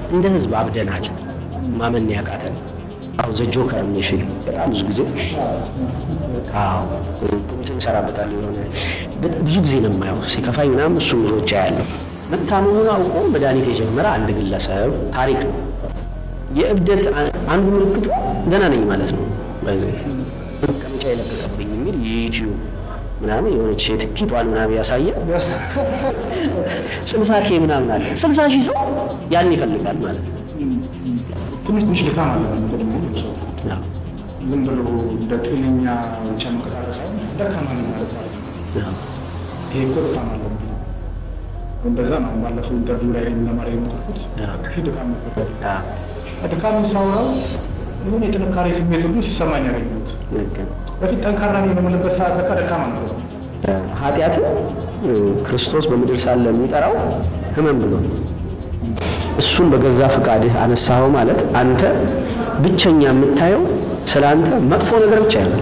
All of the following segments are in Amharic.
እንደ ህዝብ አብደናል። ማመን ያቃተን አሁ ዘ ጆከር የሚል ፊልም በጣም ብዙ ጊዜ አዎ እንትን እንሰራበታለን። የሆነ ብዙ ጊዜ ነው የማየው ሲከፋኝ ምናምን እሱ ብዙዎች ያለው መታመሙን አውቆ መድኃኒት የጀመረ አንድ ግለሰብ ታሪክ ነው። የእብደት አንዱ ምልክቱ ደህና ነኝ ማለት ነው። በዚህ መቀመጫ የለቀቀብኝ የሚል የዩቲዩብ ምናምን የሆነች ሴት ኪቷን ምናምን ያሳየ ስልሳ ኬ ምናምን አለ። ስልሳ ሺህ ሰው ያን ይፈልጋል ማለት ነው። ትንሽ ትንሽ ድካም አለ ደግሞ ሰው ዝም ብሎ እንደ ጤነኛ ብቻ መንቀሳቀስ ሳይሆን ደካማ ነኝ ማለት ማለት ነው። ይሄ እኮ ድካም አለ እንደዛ ነው። ባለፈው ኢንተርቪው ላይ ለማድረግ የሞከርኩት ይህ ድካም ነበር። ድካም ሳውራው የሆነ የጥንካሬ ስሜት ሁሉ ሲሰማኝ ያገኘሁት በፊት ጠንካራ ነኝ የምልበት ሰዓት ለካ ደካማ ነበር። ኃጢአትን ክርስቶስ በምድር ሳለ የሚጠራው ህመም ብሎ እሱን በገዛ ፈቃድህ አነሳኸው ማለት አንተ ብቸኛ የምታየው ስለ አንተ መጥፎ ነገር ብቻ ያለ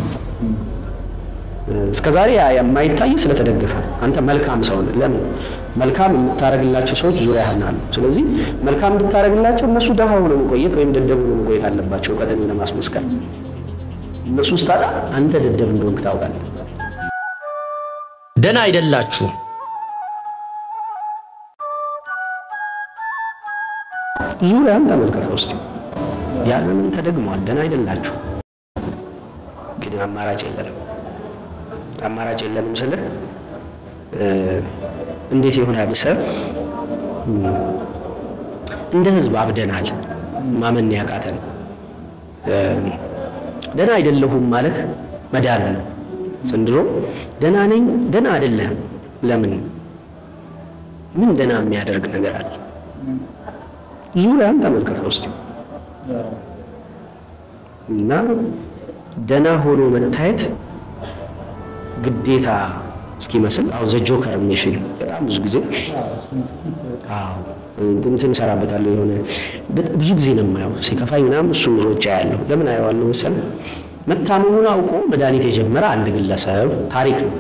እስከ ዛሬ የማይታይ ስለተደገፈ አንተ መልካም ሰው ነህ። ለምን መልካም የምታደርግላቸው ሰዎች ዙሪያ ያህናሉ። ስለዚህ መልካም እንድታደርግላቸው እነሱ ደሃ ሆነው መቆየት ወይም ደደብ ሆነው መቆየት አለባቸው እውቀትን ለማስመስከር። እነሱ ስታጣ አንተ ደደብ እንደሆንክ ታውቃለህ። ደህና አይደላችሁ። ዙሪያን ተመልከተው እስቲ። ያ ዘመን ተደግሟል። ደህና አይደላችሁ፣ ግን አማራጭ የለንም። አማራጭ የለንም ስልህ እንዴት የሆነ ብሰብ እንደ ህዝብ አብደናል። ማመን ያቃተን ደህና አይደለሁም ማለት መዳን ነው። ዘንድሮ ደህና ነኝ፣ ደህና አይደለህም። ለምን? ምን ደህና የሚያደርግ ነገር አለ? ዙሪያን ተመልከተው እስቲ እና ደህና ሆኖ መታየት ግዴታ እስኪመስል አሁ ዘ ጆከር የሚል ፊልም በጣም ብዙ ጊዜ አዎ እንትን እንሰራበታለሁ። የሆነ ብዙ ጊዜ ነው የማየው ሲከፋኝ ምናምን እሱ ብዙዎች ያለው ለምን አየዋለሁ መሰለህ? መታመሙን አውቆ መድኃኒት የጀመረ አንድ ግለሰብ ታሪክ ነው።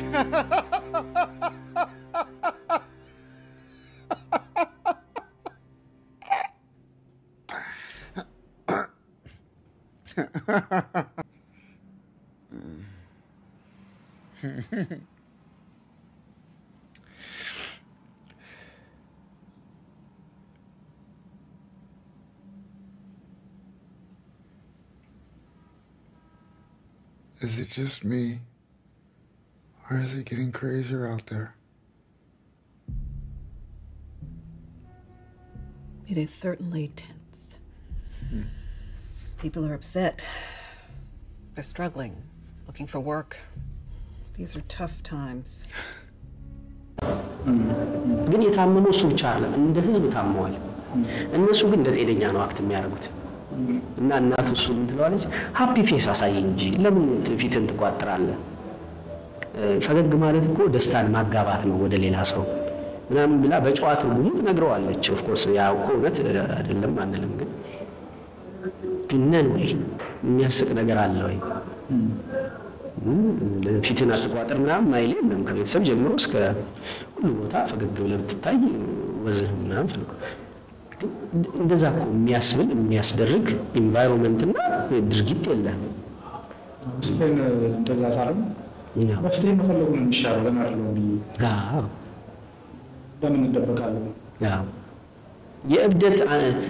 Is it just me? Or is it getting crazier out there? It is certainly tense. People are upset. They're struggling, looking for work. These are tough times. ግን የታመመው እሱ ብቻ አይደለም፣ እንደ ህዝብ ታመዋል። እነሱ ግን እንደ ጤነኛ ነው አክት የሚያደርጉት። እና እናቱ እሱ ምን ትለዋለች? ሀፒ ፌስ አሳይ እንጂ ለምን ፊትን ትቋጥራለህ? ፈገግ ማለት እኮ ደስታን ማጋባት ነው ወደ ሌላ ሰው ምናምን ብላ በጨዋ ትርጉሙ ትነግረዋለች። ኦፍኮርስ ያው እኮ እውነት አይደለም አንልም፣ ግን ግን ነን ወይ የሚያስቅ ነገር አለ ወይ? ፊትን አትቋጥር ምናምን ማይል የለም። ከቤተሰብ ጀምሮ እስከ ሁሉ ቦታ ፈገግ ብለህ ብትታይ ወዝህ ምናምን ፈልጎ እንደዛ እኮ የሚያስብል የሚያስደርግ ኢንቫይሮንመንትና ድርጊት የለም። ውስጤን እንደዛ ሳለም መፍትሄ መፈለጉ ነው የሚሻለው። ለምን አይደለም ብዬ ለምን እንደበቃለን? የእብደት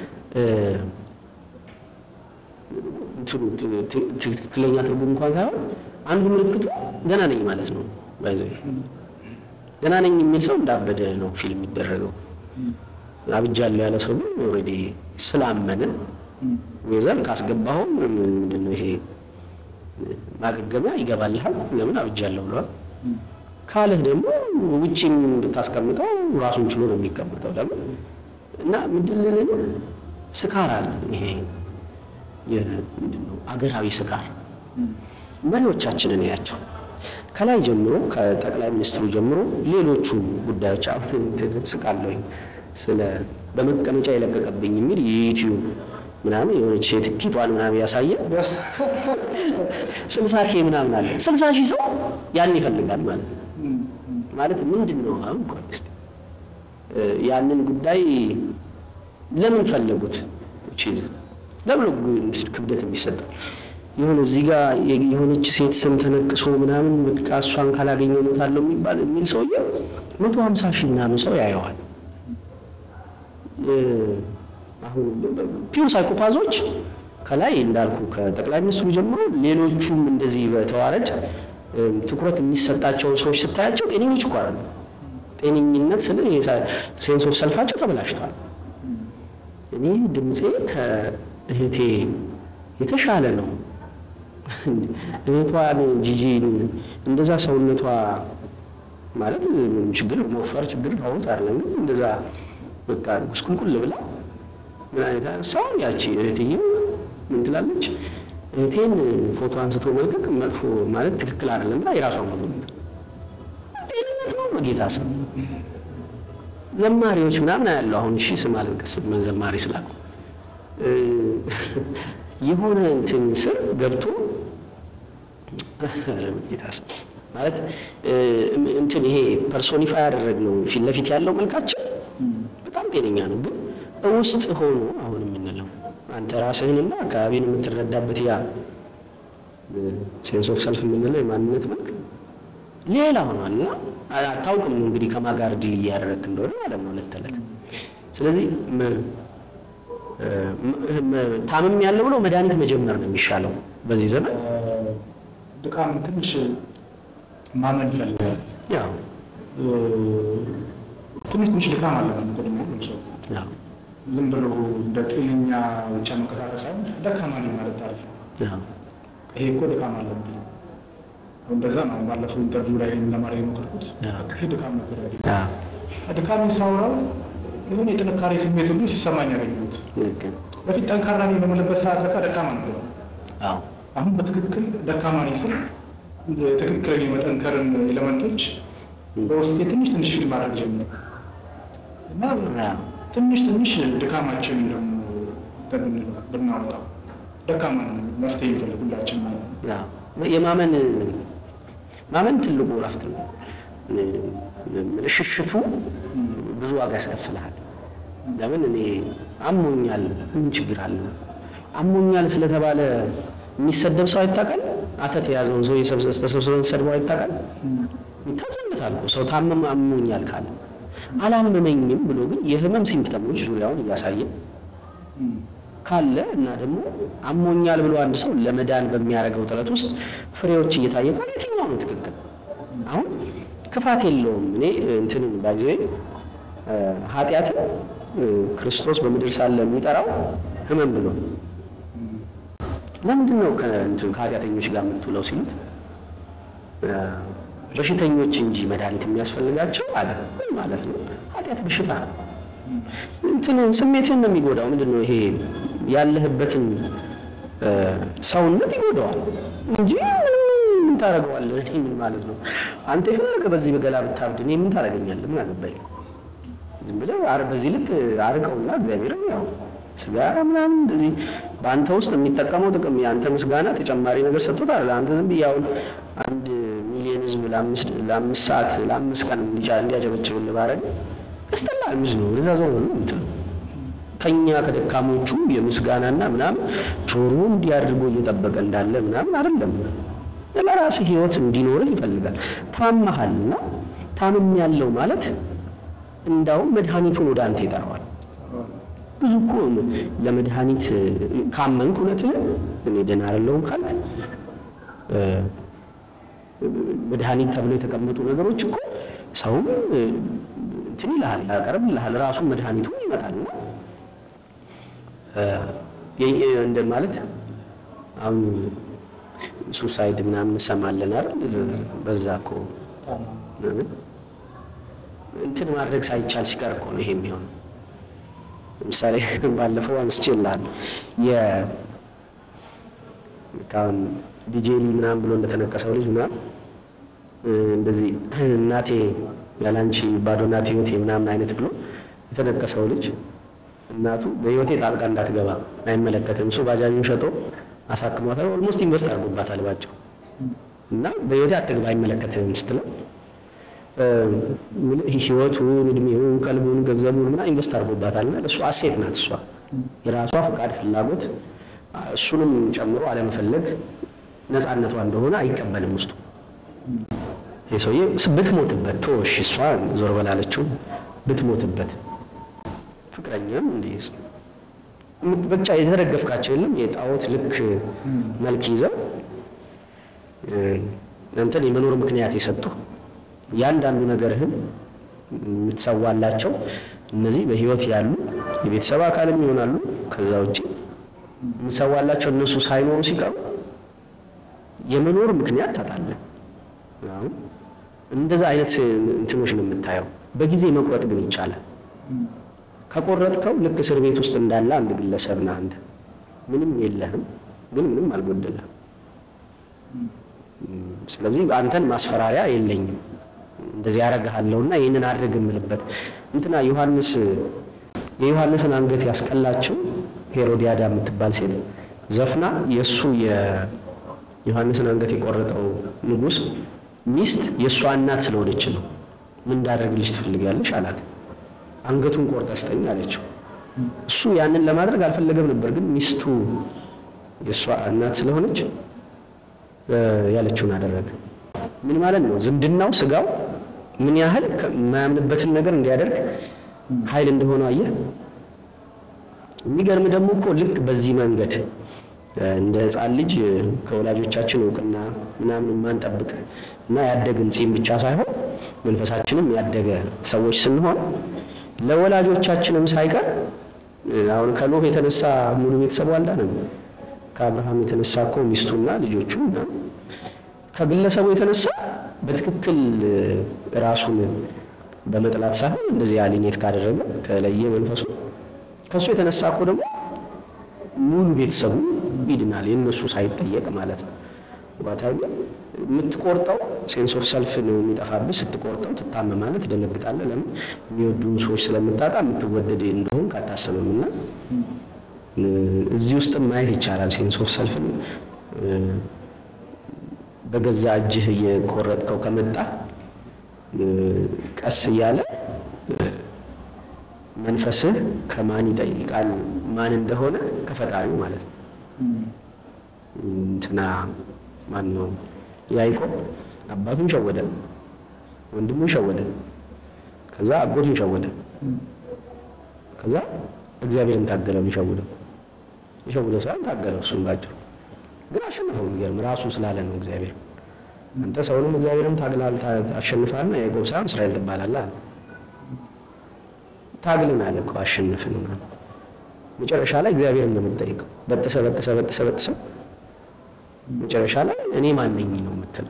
ትክክለኛ ትርጉም እንኳን ሳይሆን አንዱ ምልክቱ ደህና ነኝ ማለት ነው። ባይዘ ደህና ነኝ የሚል ሰው እንዳበደ ነው ፊልም የሚደረገው። አብጃለሁ ያለ ሰው ግን ኦልሬዲ ስላመነ ወይዘር ካስገባኸው ምንድን ነው ይሄ ማገገሚያ ይገባልሃል። ለምን አብጃለሁ ብለዋል። ካልህ ደግሞ ውጭም ብታስቀምጠው ራሱን ችሎ ነው የሚቀመጠው። ለምን እና ምንድን ልልህ ስካር አለ። ይሄ ምንድን ነው አገራዊ ስካር መሪዎቻችንን ያቸው ከላይ ጀምሮ ከጠቅላይ ሚኒስትሩ ጀምሮ ሌሎቹ ጉዳዮች አሁን ስቃለሁኝ ስለ በመቀመጫ የለቀቀብኝ የሚል የዩቲዩብ ምናምን የሆነች ሴት ኪቷን ምናምን ያሳየ ስልሳ ኬ ምናምን አለ። ስልሳ ሺህ ሰው ያን ይፈልጋል ማለት ነው። ማለት ምንድን ነው አሁን ያንን ጉዳይ ለምን ፈለጉት? ቺዝ ለምን ክብደት የሚሰጥ የሆነ እዚህ ጋር የሆነች ሴት ስም ተነቅሶ ምናምን በቃ እሷን ካላገኘ ሞታለሁ የሚባል የሚል ሰውዬ መቶ ሀምሳ ሺህ ምናምን ሰው ያየዋል። አሁን ፒውር ሳይኮፓዞች ከላይ እንዳልኩ ከጠቅላይ ሚኒስትሩ ጀምሮ ሌሎቹም እንደዚህ በተዋረድ ትኩረት የሚሰጣቸውን ሰዎች ስታያቸው ጤነኞች እኮ አይደሉም። ጤነኝነት ስለ ሴንስ ኦፍ ሰልፋቸው ተበላሽቷል። እኔ ድምፄ ከእህቴ የተሻለ ነው። እህቷን ጂጂን እንደዛ ሰውነቷ ማለት ምንም ችግር መወፈር ችግር ታወት አይደለም፣ ግን እንደዛ በቃ ጉስቁልቁል ብላ ምን አይነት አንሳው ያቺ እህትዬው ምን ትላለች? እህቴን ፎቶ አንስቶ መልቀቅ መጥፎ ማለት ትክክል አይደለም ብላ የራሷን ፎቶ ጤንነት ነው በጌታ ስም ዘማሪዎች ምናምን ያለው አሁን እሺ ስም አልጠቅስም ዘማሪ ስላልኩ የሆነ እንትን ስር ገብቶ ጌታ ስም ማለት እንትን ይሄ ፐርሶኒፋይ ያደረግነው ፊት ለፊት ያለው መልካችን በጣም ጤነኛ ነው፣ ግን ውስጥ ሆኖ አሁን የምንለው አንተ ራስህንና አካባቢን የምትረዳበት ያ ሴንስ ኦፍ ሰልፍ የምንለው የማንነት መልክ ሌላ ሆኗል እና አታውቅም እንግዲህ ከማጋር ዲል እያደረግ እንደሆነ ማለት ነው ዕለት ተዕለት። ስለዚህ ታምም ያለ ብሎ መድኃኒት መጀመር ነው የሚሻለው በዚህ ዘመን። ድካም ትንሽ ማመን ይፈልጋል። ያው ትንሽ ትንሽ ድካም አለ ደግሞ ሰው ያው ዝም ብሎ እንደ ጤነኛ ብቻ መንቀሳቀስ ሳይሆን ደካማ ነኝ ማለት ታሪፍ ነው። ያው ይሄ እኮ ድካም አለብኝ እንደዛ ነው። ባለፈው ኢንተርቪው ላይ ለማድረግ የሞከርኩት ይሄ ድካም ነበር። ያው ድካም ሳውራው የሆነ የጥንካሬ ስሜት ሁሉ ሲሰማኝ ያገኘሁት። ልክ ነው። በፊት ጠንካራ ነኝ በምልበት ሰዓት ለካ ደካማ ነበር። አዎ አሁን በትክክል ደካማ ነኝ ስል ትክክለኛ የመጠንከርን ኤሌመንቶች በውስጤ ትንሽ ትንሽ ፊልም ማድረግ ጀመረ እና ያው ትንሽ ትንሽ ድካማችን ደግሞ ብንለው ብናወጣው ደካማ ነን መፍትሄ የሚፈልግ ሁላችን ማለት ነው። ያው የማመን ማመን ትልቁ እረፍት ነው። ሽሽቱ ብዙ ዋጋ ያስከፍልሃል። ለምን እኔ አሞኛል፣ ምን ችግር አለ? አሞኛል ስለተባለ የሚሰደብ ሰው አይታቀል። አተት የያዘውን ሰው ተሰብስበን ሰድበው አይታቀል። ይታዘንበታል እኮ ሰው ታመም አሞኛል ካለ አላመመኝም ብሎ ግን የህመም ሲምፕተሞች ዙሪያውን እያሳየ ካለ እና ደግሞ አሞኛል ብሎ አንድ ሰው ለመዳን በሚያደርገው ጥረት ውስጥ ፍሬዎች እየታየ ካለ የትኛው ነው ትክክል? አሁን ክፋት የለውም። እኔ እንትንን ባይዘዌ ኃጢአትን ክርስቶስ በምድር ሳለ የሚጠራው ህመም ብሎ ለምንድን ነው ከእንትን ከኃጢአተኞች ጋር የምትውለው ሲሉት በሽተኞች እንጂ መድኃኒት የሚያስፈልጋቸው አለ። ምን ማለት ነው? ኃጢአት በሽታ ነው። እንትን ስሜትን ነው የሚጎዳው። ምንድን ነው ይሄ ያለህበትን ሰውነት ይጎዳዋል እንጂ ምን ታደርገዋለህ? እኔ ምን ማለት ነው? አንተ የፈለገ በዚህ በገላ ብታብድ እኔ ምን ታደርገኛለህ? ምን አገባኝ? ዝም ብለህ አር- በዚህ ልክ አርቀውና እግዚአብሔር ያው ስጋ ምናምን እንደዚህ በአንተ ውስጥ የሚጠቀመው ጥቅም የአንተ ምስጋና ተጨማሪ ነገር ሰጥቶት አለ። አንተ ዝም ብዬ አሁን አንድ ሚሊዮን ህዝብ ለአምስት ለአምስት ሰዓት ለአምስት ቀን እንዲጫ- እንዲያጨበጭብልህ ባረግ ያስጠላል። ምዝ ነው ወደዛ ዞር ነው የምትለው ከኛ ከደካሞቹ የምስጋናና ምናምን ጆሮ እንዲህ አድርጎ እየጠበቀ እንዳለ ምናምን አይደለም። ለራስህ ህይወት እንዲኖርህ ይፈልጋል። ታመሃልና ታምም ያለው ማለት እንዳውም መድኃኒቱን ወደ አንተ ይጠራዋል። ብዙ እኮ ለመድኃኒት ካመንክ እውነትህን እኔ ደህና አይደለሁም ካልክ እ፣ መድኃኒት ተብሎ የተቀመጡ ነገሮች እኮ ሰውም እ፣ እንትን ይልሃል ያቀርብልሃል ራሱ መድኃኒቱ ይመጣልና እ፣ የ- የ- እንደ ማለት አሁን ሱሳይድ ምናምን እንሰማለን አይደል? በዛ እኮ ምናምን እንትን ማድረግ ሳይቻል ሲቀር እኮ ነው ይሄ የሚሆነው። ለምሳሌ ባለፈው አንስቼልሃለሁ የ ካሁን ዲጄሊ ምናምን ብሎ እንደተነቀሰው ልጅ ምናምን እ፣ እንደዚህ እናቴ ያላንቺ ባዶ ናት ህይወቴ ምናምን አይነት ብሎ የተነቀሰው ልጅ እናቱ በህይወቴ ጣልቃ እንዳትገባ አይመለከትም፣ እሱ ባጃጁን ሸጦ አሳክሟታል። ኦልሞስት ኢንቨስት አድርጎባታል ባጭሩ እና በህይወቴ አትግባ አይመለከትም ስትለው ህይወቱን፣ እድሜውን፣ ቀልቡን፣ ገንዘቡን ምና ኢንቨስት አድርጎባታል እና ለእሱ አሴት ናት እሷ የራሷ ፈቃድ፣ ፍላጎት እሱንም ጨምሮ አለመፈለግ ነፃነቷ እንደሆነ አይቀበልም ውስጡ። ይህ ሰውዬ ብትሞትበት ቶሽ እሷ ዞር በላለችው ብትሞትበት ፍቅረኛም እንዲህ ብቻ የተደገፍካቸው የለም የጣዖት ልክ መልክ ይዘው አንተን የመኖር ምክንያት የሰጡ ያንዳንዱ ነገርህን የምትሰዋላቸው እነዚህ በህይወት ያሉ የቤተሰብ አካልም ይሆናሉ። ከዛ ውጭ የምትሰዋላቸው እነሱ ሳይኖሩ ሲቀሩ የመኖር ምክንያት ታጣለህ። አሁን እንደዛ አይነት እንትኖች ነው የምታየው። በጊዜ መቁረጥ ግን ይቻላል። ከቆረጥከው ልክ እስር ቤት ውስጥ እንዳለ አንድ ግለሰብ ነህ አንተ። ምንም የለህም፣ ግን ምንም አልጎደለህም። ስለዚህ አንተን ማስፈራሪያ የለኝም እንደዚህ ያደርግሃለሁና ይህንን አድርግ የምልበት እንትና ዮሐንስ የዮሐንስን አንገት ያስቀላችው ሄሮዲያዳ የምትባል ሴት ዘፍና የእሱ የዮሐንስን አንገት የቆረጠው ንጉሥ ሚስት የእሷ እናት ስለሆነች ነው። ምን እንዳደርግልሽ ትፈልጊያለሽ አላት። አንገቱን ቆርጠ ስጠኝ አለችው። እሱ ያንን ለማድረግ አልፈለገም ነበር፣ ግን ሚስቱ የእሷ እናት ስለሆነች ያለችውን አደረገ። ምን ማለት ነው? ዝምድናው ስጋው ምን ያህል የማያምንበትን ነገር እንዲያደርግ ኃይል እንደሆነ አየህ። የሚገርም ደግሞ እኮ ልክ በዚህ መንገድ እንደ ሕፃን ልጅ ከወላጆቻችን እውቅና ምናምን የማንጠብቅ እና ያደግን ጺም ብቻ ሳይሆን መንፈሳችንም ያደገ ሰዎች ስንሆን ለወላጆቻችንም ሳይቀር አሁን ከኖህ የተነሳ ሙሉ ቤተሰቡ አልዳነም። ከአብርሃም የተነሳ እኮ ሚስቱና ልጆቹ ከግለሰቡ የተነሳ በትክክል ራሱን በመጥላት ሳይሆን እንደዚህ አሊኔት ካደረገ ከለየ መንፈሱ ከእሱ የተነሳ እኮ ደግሞ ሙሉ ቤተሰቡ ይድናል፣ የእነሱ ሳይጠየቅ ማለት ነው። ባታዊ የምትቆርጠው ሴንስ ኦፍ ሰልፍ ነው የሚጠፋብህ። ስትቆርጠው ትታመማለህ፣ ትደነግጣለህ። ለምን የሚወዱን ሰዎች ስለምታጣ የምትወደድ እንደሆን ካታሰብም እና እዚህ ውስጥም ማየት ይቻላል። ሴንስ ኦፍ ሰልፍን በገዛ እጅህ እየቆረጥከው ከመጣ ቀስ እያለ መንፈስህ ከማን ይጠይቃል? ማን እንደሆነ ከፈጣሪው ማለት ነው። እንትና ማን ነው? ያዕቆብ አባቱን ሸወደ፣ ወንድሙን ሸወደ፣ ከዛ አጎቱን ሸወደ፣ ከዛ እግዚአብሔርን ታገለው ሊሸውደው ሊሸውደው ሳይሆን ታገለው። እሱም ባጭሩ ግን አሸነፈው። የሚገርም ራሱ ስላለ ነው እግዚአብሔር። አንተ ሰውንም እግዚአብሔርም ታግላል አሸንፋልና ያዕቆብ ሳይሆን እስራኤል ትባላለህ አለ። ታግልን አለ እኮ አሸንፍን ማለት መጨረሻ ላይ እግዚአብሔርን ነው የምትጠይቀው። በጥሰ በጥሰ በጥሰ በጥሰ መጨረሻ ላይ እኔ ማነኝ ነው የምትለው።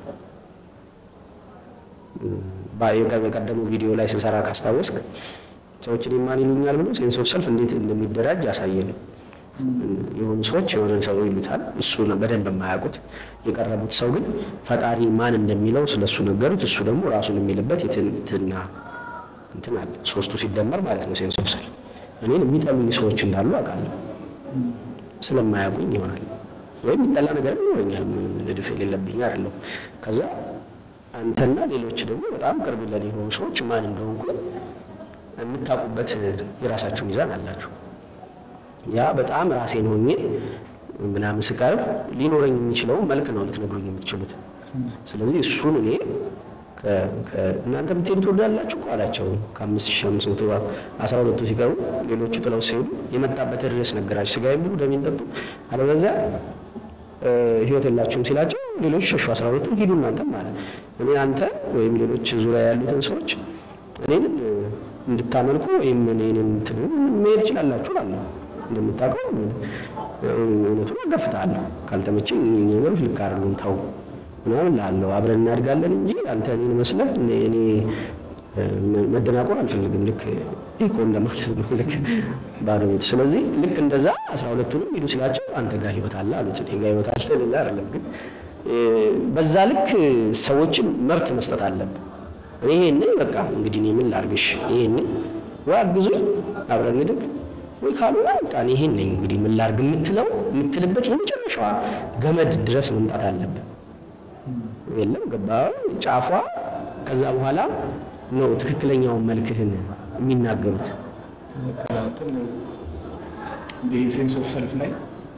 በቀደሙ ቪዲዮ ላይ ስንሰራ ካስታወስክ ሰዎች እኔ ማን ይሉኛል ብሎ ሴንስ ኦፍ ሰልፍ እንዴት እንደሚደራጅ ያሳየን። የሆኑ ሰዎች የሆነ ሰው ይሉታል፣ እሱ በደንብ የማያውቁት የቀረቡት ሰው ግን ፈጣሪ ማን እንደሚለው ስለ እሱ ነገሩት። እሱ ደግሞ ራሱን የሚልበት የትንትና እንትን አለ። ሶስቱ ሲደመር ማለት ነው ሴንስ ኦፍ ሰልፍ። እኔን የሚጠሉኝ ሰዎች እንዳሉ አውቃለሁ፣ ስለማያውቁኝ ይሆናል ወይም የሚጠላ ነገር ይኖረኛል። ንድፍ የሌለብኝ አይደለሁ። ከዛ አንተና ሌሎች ደግሞ በጣም ቅርብ ለኔ የሆኑ ሰዎች ማን እንደሆንኩ የምታውቁበት የራሳችሁ ሚዛን አላችሁ። ያ በጣም ራሴን ሆኜ ምናምን ስቀርብ ሊኖረኝ የሚችለው መልክ ነው ልትነግሩኝ የምትችሉት። ስለዚህ እሱን እኔ እናንተ ብትሄዱ ትወዳላችሁ እኮ አላቸው። ከአምስት ሺህ አምስት መቶ አስራ ሁለቱ ሲቀሩ ሌሎቹ ጥለው ሲሄዱ የመጣበትን ርዕስ ነገራቸው። ስጋዬን ብሉ ደሜን ጠጡ፣ አለበለዚያ ሕይወት የላችሁም ሲላቸው ሌሎች ሸሹ። አስራ ሁለቱ ሂዱ እናንተም ማለት እኔ አንተ ወይም ሌሎች ዙሪያ ያሉትን ሰዎች እኔን እንድታመልኩ ወይም እኔን እንትን መሄድ ትችላላችሁ አለ። እንደምታውቀው እውነቱን አጋፍጥሃለሁ። ካልተመቸኝ ነገሮች ልክ አይደሉም ተው ምናምን ላለው አብረን እናድጋለን እንጂ አንተ እኔን መስለህ እኔ መደናቆር አልፈልግም። ልክ ኢኮ እንደማለት ነው። ልክ ባዶ ቤቱ። ስለዚህ ልክ እንደዛ አስራ ሁለቱንም ሂዱ ሲላቸው አንተ ጋር ህይወት አለ አሉት። እኔ ጋር ህይወት አለ ሌላ አይደለም። ግን በዛ ልክ ሰዎችን መብት መስጠት አለብን። እኔ ይሄንን በቃ እንግዲህ እኔ ምን ላድርግሽ? ይሄንን ወይ አግዙኝ አብረን እንደግ ወይ ካልሆነ በቃ እኔ ይሄን ነኝ እንግዲህ ምን ላድርግ የምትለው የምትልበት የመጨረሻዋ ገመድ ድረስ መምጣት አለብን። የለም ገባ ጫፏ ከዛ በኋላ ነው ትክክለኛውን መልክህን የሚናገሩት። ትክክል እንዲህ ሴንስ ኦፍ ሰልፍ ላይ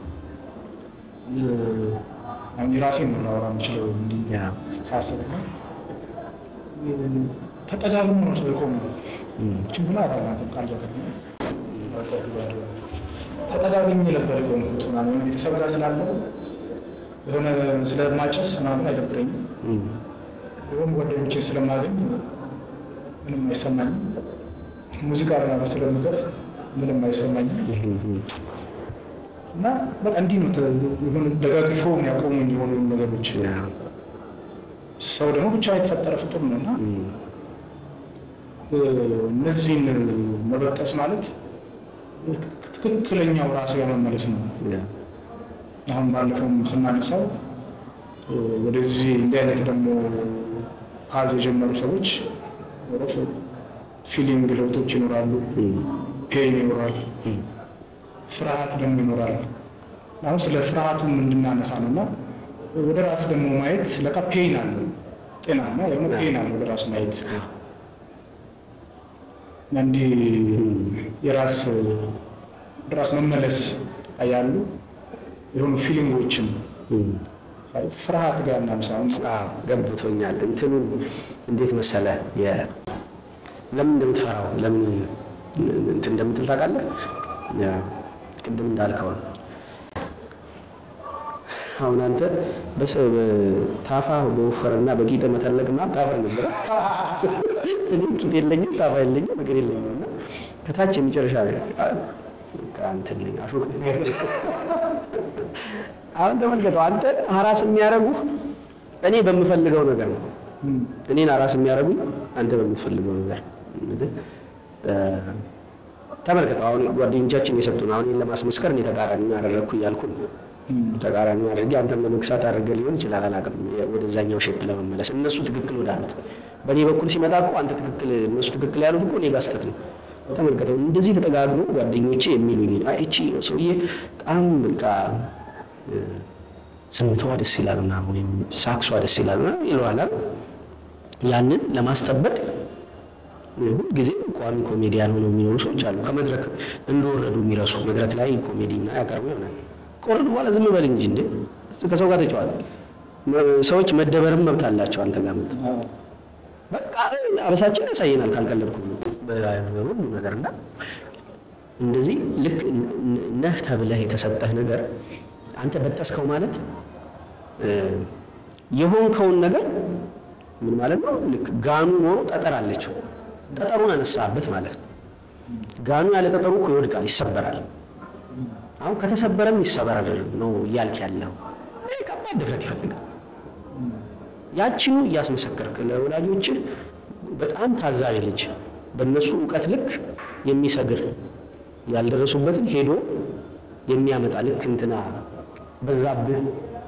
አሁን የራሴን ነው ላወራ የምችለው እንዲህ ያ ሳስብ ነው ተጠጋግሞ ነው ሰው የቆሙ ችንብላ አባላትም ቃል በቃል ተጠጋግኝ ነበር የቆምኩት ምናምን ቤተሰብ ጋር ስላለው የሆነ ስለማጨስ ምናምን አይደብረኝም። የሆኑ ጓደኞቼን ስለማገኝ ምንም አይሰማኝም። ሙዚቃ ምናምን ስለምከፍት ምንም አይሰማኝም። እና በቃ እንዲህ ነው ተ- የሆነ ደጋግፎ የሚያቆሙኝ የሆኑ ነገሮች ያ ሰው ደግሞ ብቻ የተፈጠረ ፍጡር ነው እና እነዚህን መበጠስ ማለት ትክክለኛው ራሱ የመመለስ ነው። ያ አሁን ባለፈውም ስናነሳው ወደዚህ እንዲህ አይነት ደግሞ ፓዝ የጀመሩ ሰዎች ፊሊንግ ለውጦች ይኖራሉ፣ ፔን ይኖራል፣ ፍርሃት ደግሞ ይኖራል። አሁን ስለ ፍርሃቱም እንድናነሳ ነው እና ወደ ራስ ደግሞ ማየት ለካ ፔን አለው፣ ጤናማ የሆነ ፔን አለው ወደ ራስ ማየት እና እንዲህ የራስ ወደ ራስ መመለስ ላይ ያሉ የሆኑ ፊሊንጎችን ፍርሃት ጋር እናምሳ አዎ ገብቶኛል። እንትኑን እንዴት መሰለ የ- ለምን እንደምትፈራው ለምን እንትን እንደምትል ታውቃለህ? ያ ቅድም እንዳልከው ነው። አሁን አንተ በሰ ታፋ በወፈረና በቂጥ መተለቅ ምናምን ታፈር ነበረ። እኔ ቂጥ የለኝም ታፋ የለኝም እግር የለኝም እና ከታች የመጨረሻ እንትን ነኝ አሾክ ነኝ። አሁን ተመልከተው አንተ ሀራስ የሚያደርጉ እኔ በምፈልገው ነገር ነው። እኔን ሀራስ የሚያደርጉኝ አንተ በምትፈልገው ነገር እንግዲህ እ፣ ተመልከተው አሁን ጓደኞቻችን የሰጡን አሁን ይህን ለማስመስከር እኔ ተቃራኒ ያደረግኩ እያልኩ ነው። ተቃራኒ አድርጌ አንተም ለመግሳት አድርገህ ሊሆን ይችላል፣ አላውቅም። ወደዛኛው ሼፕ ለመመለስ እነሱ ትክክል ወዳሉት በእኔ በኩል ሲመጣ እኮ አንተ ትክክል እነሱ ትክክል ያሉት እኮ እኔ ጋር ስህተት ነው። ተመልከተው እንደዚህ ተጠጋግኖ ጓደኞቼ የሚሉኝ አይ እቺ ሰውዬ በጣም በቃ እ፣ ዝምታዋ ደስ ይላል ምናምን ወይም ሳክሷ ደስ ይላል ምናምን ይለዋል አይደል? ያንን ለማስጠበቅ ሁል ጊዜ ቋሚ ኮሜዲያን ሆነው የሚኖሩ ሰዎች አሉ። ከመድረክ እንደወረዱ የሚረሱ መድረክ ላይ ኮሜዲ እና ያቀርቡ ይሆናል። ከወረዱ በኋላ ዝም በል እንጂ እንዴ ከሰው ጋር ተጫዋል። ሰዎች መደበርም መብት አላቸው። አንተ ጋር መብት በቃ አበሳችን ያሳየናል ካልቀለድኩ በሁሉ ነገር እና እንደዚህ ልክ ነህ ተብለህ የተሰጠህ ነገር አንተ በጠስከው ማለት እ፣ የሆንከውን ነገር ምን ማለት ነው? ልክ ጋኑ ኖሮ ጠጠር አለችው። ጠጠሩን አነሳበት ማለት ነው። ጋኑ ያለ ጠጠሩ እኮ ይወድቃል፣ ይሰበራል። አሁን ከተሰበረም ይሰበራል ነው እያልክ ያለው። ይሄ ከባድ ድፍረት ይፈልጋል። ያችኑ እያስመሰከርክ ለወላጆችህ በጣም ታዛቢ ልጅ በእነሱ እውቀት ልክ የሚሰግር ያልደረሱበትን ሄዶ የሚያመጣ ልክ እንትና በዛብህ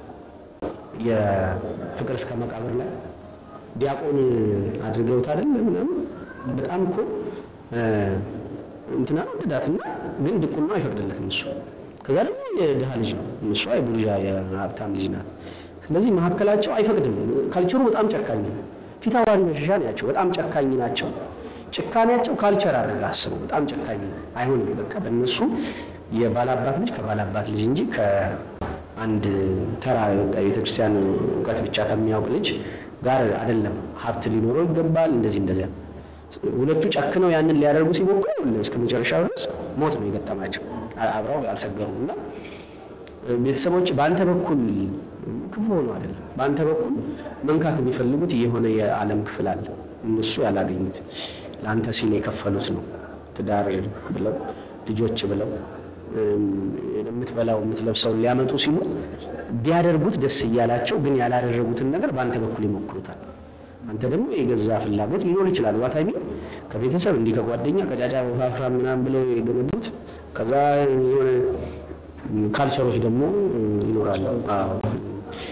የፍቅር እስከ መቃብር ላይ ዲያቆን አድርገውት አይደል ምናምን በጣም እኮ እ፣ እንትና ወደዳትና ግን ድቁና አይፈቅድለትም እሱ። ከዛ ደግሞ የድሃ ልጅ ነው እሷ የቡርዣ የሀብታም ልጅ ናት። ስለዚህ መካከላቸው አይፈቅድም። ካልቸሩ በጣም ጨካኝ ነው። ፊት አውራሪ መሸሻ ናቸው። በጣም ጨካኝ ናቸው። ጭካኔያቸው ካልቸር አድርገህ አስበው። በጣም ጨካኝ ነው። አይሆንም። በቃ በእነሱ የባላባት ልጅ ከባላባት ልጅ እንጂ ከአንድ ተራ በቃ የቤተክርስቲያን እውቀት ብቻ ከሚያውቅ ልጅ ጋር አይደለም። ሀብት ሊኖረው ይገባል። እንደዚህ እንደዚያ ሁለቱ ጨክነው ያንን ሊያደርጉ ሲሞክሩ እስከ መጨረሻው ድረስ ሞት ነው የገጠማቸው። አ- አብረው አልሰገሩም እና ቤተሰቦች በአንተ በኩል ክፉ ሆኖ አይደለም። በአንተ በኩል መንካት የሚፈልጉት የሆነ የዓለም ክፍል አለ እነሱ ያላገኙት ለአንተ ሲል የከፈሉት ነው። ትዳር ብለው ልጆች ብለው እም፣ የምትበላው የምትለብሰውን ሊያመጡ ሲሉ ቢያደርጉት ደስ እያላቸው ግን ያላደረጉትን ነገር በአንተ በኩል ይሞክሩታል። አንተ ደግሞ የገዛ ፍላጎት ሊኖር ይችላል። ዋታሚ ከቤተሰብ እንዲህ ከጓደኛ ከጫጫ ወፋፍራ ምናምን ብለው የገነቡት ከዛ የሆነ ካልቸሮች ደግሞ ይኖራሉ። አዎ።